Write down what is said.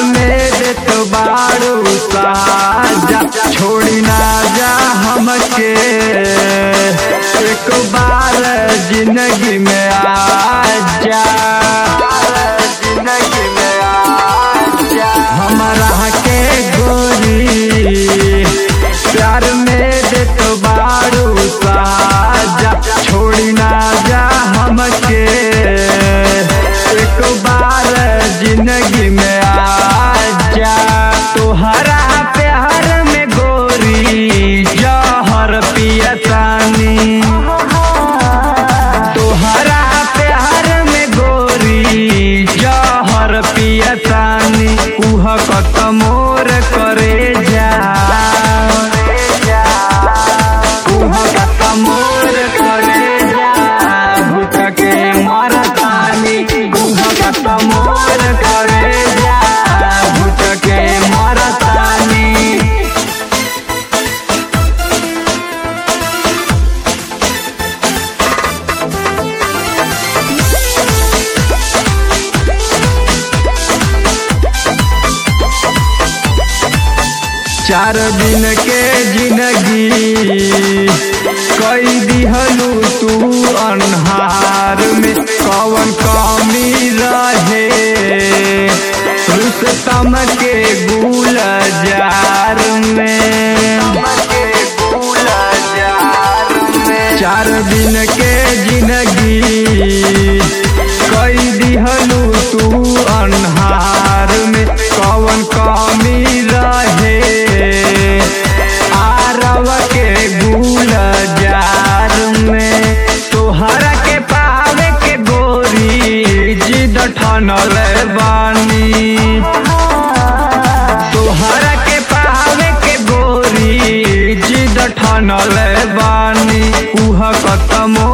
में देत बारू साजा छोड़ी ना जा हमके एक बार जिंदगी में आ जा जिंदगी में आ जा हमारा के गोरी प्यार में देत बारू साजा छोड़ी ना जा हमके एक बार जिंदगी में आ जा तोहरा प्यार में गोरी जहर पियतानी तोहरा प्यार में गोरी जहर पियतानी उह कत मोर करे जा उह कत मोर करे जा भूख के मरतानी उह कत मोर करे जा भूख के मरतानी चार दिन के जिंदगी कई दिहलू तू अनहार में कवन कमी रहे रुस्तम के गुल जार में चार दिन के जिंदगी कई दिहलू तू अनहार में कवन कमी रहे आरव के गुल जार में तोहरा के पावे के गोरी जिद ठनल बानी तोहरा के पावे के गोरी जिद ठनल बानी उह कतमो